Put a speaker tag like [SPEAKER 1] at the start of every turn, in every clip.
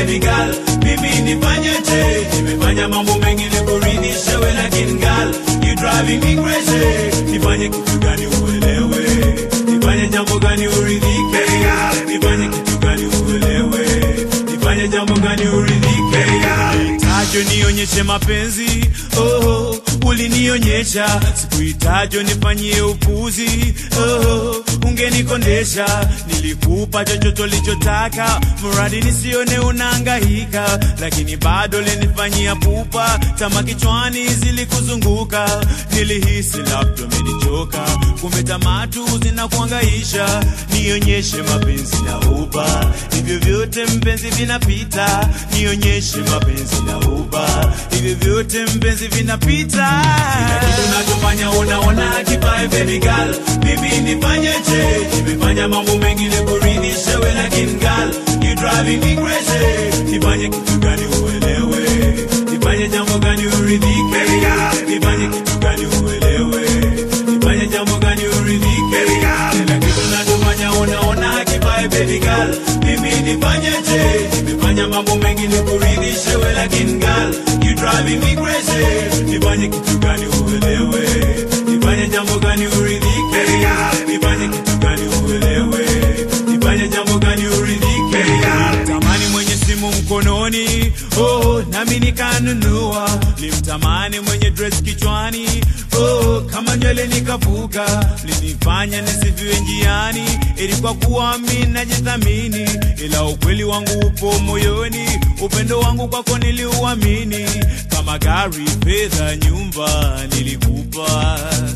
[SPEAKER 1] baby girl mimi nifanyeje nimefanya mambo mengi nikuridhishe we lakini girl you driving me crazy nifanye kitu gani uelewe nifanye jambo gani uridhike nifanye kitu gani uelewe nifanye jambo gani uridhike tajo nionyeshe mapenzi oh, ulinionyesha sikuitajo nifanyie upuzi oh, ungenikondesha nilikupa chochote ulichotaka mradi nisione unaangahika lakini bado linifanyia pupa tama kichwani zilikuzunguka nilihisi labda umenichoka kumbe tamatu zinakuangaisha nionyeshe mapenzi na uba hivyo vyote mpenzi vinapita nionyeshe mapenzi na uba hivyo vyote mpenzi vinapita tunachofanya unaona kipae baby girl mimi nifanyeje nimefanya mambo mengi nikuridhishe we lakini girl you driving me crazy nifanye kitu gani uelewe nifanye jambo gani uridhike nifanye kitu gani uelewe nifanye jambo gani uridhike kila kitu nachofanya unaona kipae baby girl mimi nifanyeje nimefanya mambo mengi nikuridhishe we lakini girl you driving me crazy nifanye kitu gani uelewe nifanye jambo gani uridhike nifanye kitu gani uelewe nifanye jambo gani uridhike tamani mwenye simu mkononi oh, nami nikanunua limtamani mwenye dress kichwani oh, kama nywele nikavuka linifanya nisifiwe njiani ilikuwa kuwa mi najithamini ila ukweli wangu upo moyoni upendo wangu kwako niliuamini kama gari fedha nyumba nilikupa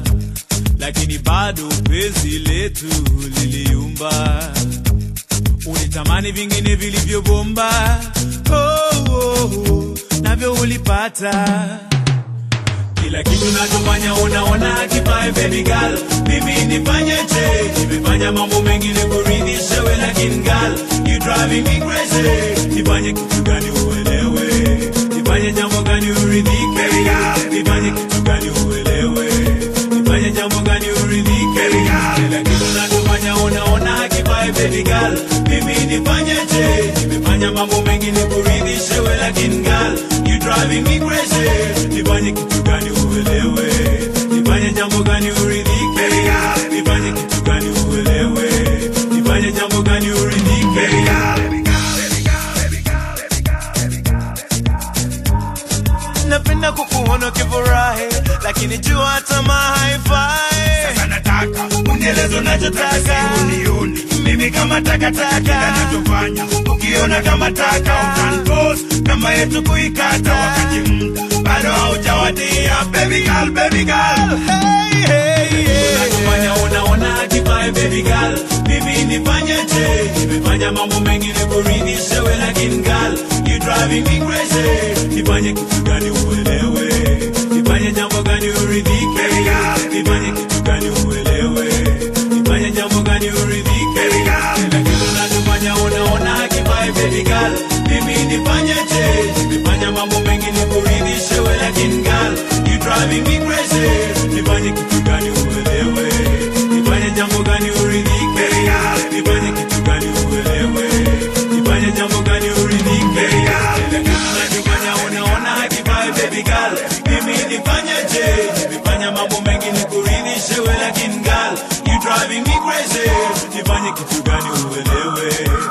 [SPEAKER 1] lakini bado penzi letu liliumba ulitamani vingine vilivyobomba oh, oh, oh, navyo ulipata kila kitu nachofanya unaona kipae baby girl mimi nifanyeje nimefanya mambo mengi nikuridhishe we lakini girl you driving me crazy nifanye kitu gani uelewe nifanye jambo gani uridhike nifanye kitu gani uelewe nifanye jambo gani uridhike kila kitu nachofanya unaona kipae baby girl mimi nifanyeje nimefanya mambo mengi nikuridhishe we lakini girl you driving me crazy nifanye kitu gani uelewe nifanye jambo gani uridhike nifanye kitu gani uelewe nifanye jambo gani uridhike
[SPEAKER 2] napenda kukuona ukifurahi lakini jua tamaa haifai
[SPEAKER 1] Sasa nataka unieleze unachotaka
[SPEAKER 2] Taka.
[SPEAKER 1] unioni mimi kama takataka kila nachofanya ukiona kama taka utanpos kama yetu kuikata wakati muda bado haujawadia baby girl baby girl
[SPEAKER 2] hey, hey, yeah.
[SPEAKER 1] unachofanya unaona kipae baby girl mimi nifanyeje nimefanya mambo mengi nikuridhishe we lakini girl you driving me crazy nifanye kitu gani uelewe nifanye jambo gani uridhike nifanye kitu gani uelewe nifanye jambo gani uridhike kila kitu nachofanya unaona kipae baby girl mimi nifanyeje nimefanya mambo mengi nikuridhishe we lakini girl you driving me crazy nifanye kitu gani uelewe nifanye jambo gani uridhike nifanye kitu gani uelewe nifanye jambo gani uridhike kila kitu nachofanya unaona kipae baby girl mimi nifanyeje nimefanya mambo mengi nikuridhishe we lakini girl you driving me crazy nifanye kitu gani uelewe